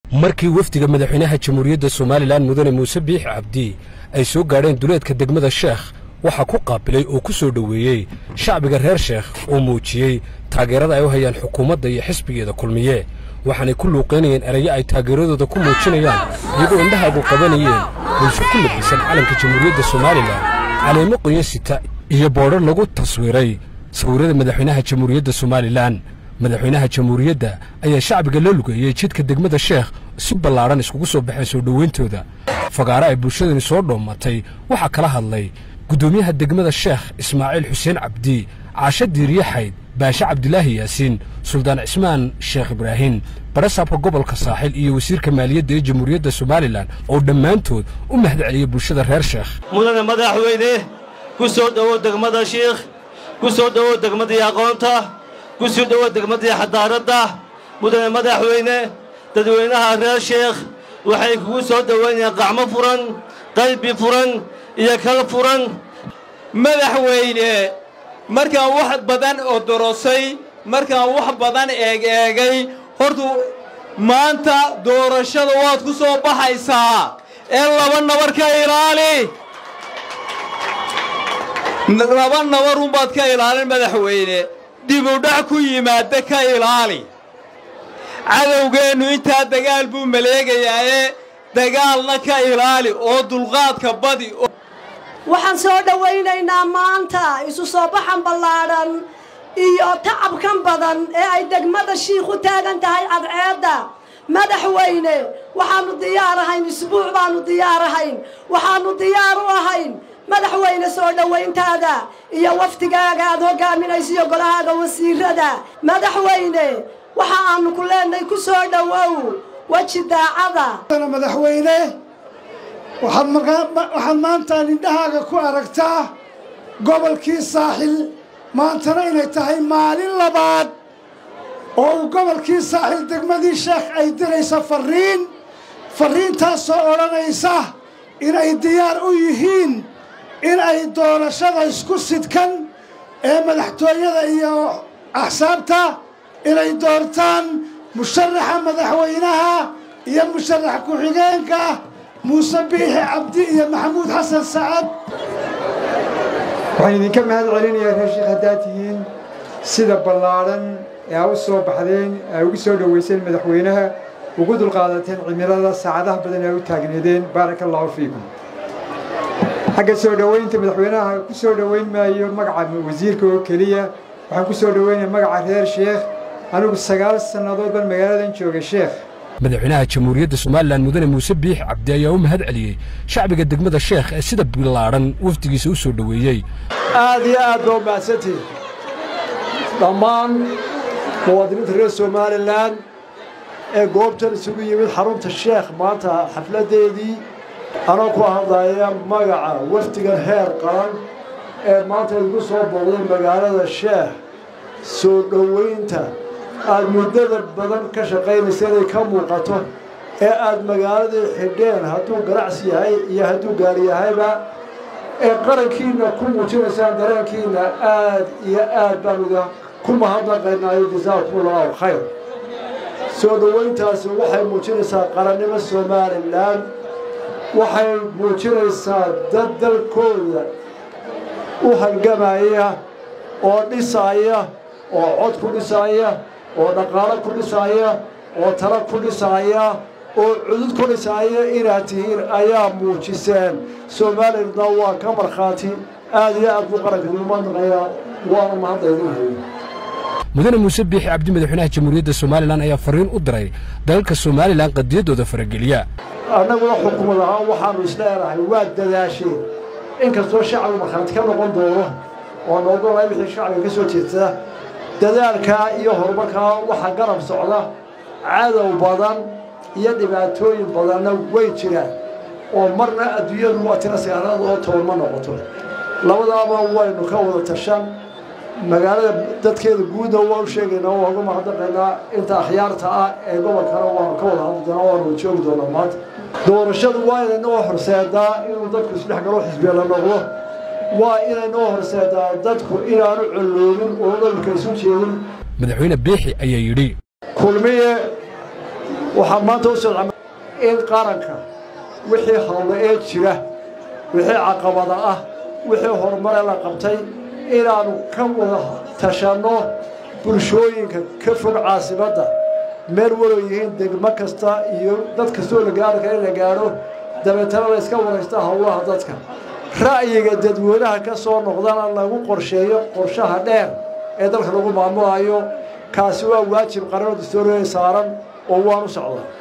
markii wafdiga madaxweynaha jamhuuriyadda somalilan mudane muuse biix cabdi ay soo gaadheen duleedka degmada sheekh waxaa ku qaabilay oo ku soo dhoweeyey shacbiga reer sheekh oo muujiyey taageerada ay u hayaan xukuumadda iyo xisbigeeda kulmiye waxaanay ku luuqaynayeen erayo ay taageeradooda ku muujinayaan iyagoo indhahaagu qabanayeen bulsho ku labisan calanka jamhuuriyadda somalilan caleemo qoyan sita iyo boodhar lagu taswiiray sawirrada madaxweynaha jamhuuriyadda somalilan madaxweynaha jamhuuriyadda ayaa shacbiga la lugeeyey jidka degmada sheekh si ballaadhan iskugu soo baxeen soo dhowayntooda fagaaro ay bulshadani soo dhoomatay waxaa kala hadlay guddoomiyaha degmada sheekh ismaaciil xuseen cabdi caasho diiriyaxayd baashe cabdilaahi yaasiin suldaan cismaan sheekh ibraahin barasaabka gobolka saaxil iyo wasiirka maaliyadda ee jamhuuriyadda somalilan oo dhammaantood u mahad celiyey bulshada reer sheekh mudane madaxweyne ku soo dhowow degmada shiikh ku soo dhowow degmadii aqoonta ku soo dhowow degmadii xadaaradda mudane madaxweyne dadweynaha reer sheekh waxay kugu soo dhowaynayaan qacmo furan qalbi furan iyo kal furan madaxweyne markaan wax badan oo dorosay markaan wax badan eeg eegay hortu maanta doorashada waad ku soo baxaysaa ee laba nabar ka ilaali laba nabarunbaad ka ilaalin madaxweyne dibudhac ku yimaada ka ilaali cadowgeennu intaa dagaal buu maleegayaaye dagaalna ka ilaali oo dulqaadka badi waxaan soo dhowaynaynaa maanta isu soo baxan ballaadhan iyo tacabkan badan ee ay degmada shiikh u taagan tahay cadceedda madaxweyne waxaannu diyaar ahayn isbuuc baannu diyaar ahayn waxaannu diyaar u ahayn madaxweyne soo dhowayntaada iyo wafdigaaga aad hogaaminayso iyo golahaaga wasiirada madaxweyne waxa aanu ku leenahay ku soo dhowow weji daacada madaxweyne waxaad maanta indhahaaga ku aragtaa gobolkii saaxil maantana inay tahay maalin labaad oo uu gobolkii saaxil degmadii sheekh ay diraysa farriin farriintaasoo odhanaysa inay diyaar u yihiin in ay doorashada isku sidkan ee madaxtooyada iyo axsaabta inay doortaan musharaxa madaxweynaha iyo musharax ku-xigeenka muuse biixi cabdi iyo maxamuud xasan sacad waxaan idinka mahad celinayaa reer sheekh haddaad tihiin sida ballaadhan ee aa u soo baxdeen aa ugu soo dhowayseen madaxweynaha ugu dulqaadateen cimilada saacadaha badan aa u taagneedeen baaraka allaahu fiikum xagga soo dhowaynta madaxweynaha ku soo dhowayn maayo magaca wasiirka oo keliya waxaan ku soo dhowaynaya magaca reer sheekh anigu sagaal sannadood baan magaaladan joogay sheekh madaxweynaha jamhuuriyadda somalilan mudane muuse biix cabdi ayaa u mahad celiyey shacbiga degmada sheekh ee sida bilaadhan wafdigiisa u soo dhoweeyey aad iyo aad baa u mahadsantihin dhammaan muwaadiniinta reer somalilan ee goobtan isugu yimid xarunta sheekh maanta xafladdeedii anoo ku hadlaya magaca wafdigan heer qaran ee maanta igu soo booqday magaalada sheekh soo dhowaynta aad muddada badan ka shaqaynaysa inay ka muuqato ee aad magaaladii xidheen hadduu ganacsi yahay iyo hadduu gaari yahayba ee qarankiinna ku muujinaysaan dareenkiinna aad iyo aad baan ida ku mahadnaqaynaayo jasaakumullahu khayr soo dhowayntaasi waxay muujinaysaa qarannimo somalilan waxay muujinaysaa dad dalkooda u halgamaya oo dhisaaya oo cod ku dhisaaya oo dhaqaalo ku dhisaaya oo talo ku dhisaaya oo cudud ku dhisaaya inaad tihiin ayaa muujiseen somalilandna waa ka markhaati aad iyo aad buu qaranka umadnaqayaa waana mahaddaydinhay mudane muuse biixi cabdi madaxweynaha jamhuuriyadda somalilan ayaa farriin u diray dalalka somalilan qadiyaddooda farageliya annaguna xukumad ahaan waxaannu isleedahay waa dadaasheen inkastoo shacbigu markhaati ka noqon doono oo noogolay wixii shacbiga ka soo jeedsada dadaalkaa iyo horumarkaa waxaa garab socda cadow badan iyo dhibaatooyin badanna way jiraan oo marna adduunyadu waa tira sagaalaad oo toban ma noqoto labadaaba waynu ka wada tashan magaalada dadkeeda guudna waa u sheegaynaa waa uga mahadnaqaynaa inta akhyaarta ah ee gobolkana waanu ka wada hadli doonaa waanu joogi doonaa maanta doorashadu waa inaynoo horseedaa inuu dadku isdhex galo xisbiya la noqdo waa inaynoo horseedaa dadku inaanu colloobin oo dhalka isu jeedin madaxweyne biixi ayaa yidhi kulmiye waxaa maanta u socda in qaranka wixii hawlo ee jira wixii caqabada ah wixii horumare la qabtay inaannu ka wada tashanno bulshooyinka ka fog caasimadda meel walow yihiin degmo kasta iyo dad kastoo la gaari kara in la gaadho dabeetana la iska waraysta howlaha dadka ra'yiga dadweynaha ka soo noqdana lagu qorsheeyo qorshaha dheer ee dalka lagu maamulayo kaasi waa waajib qaranoo dastuuriya saaran oo waan u socdaa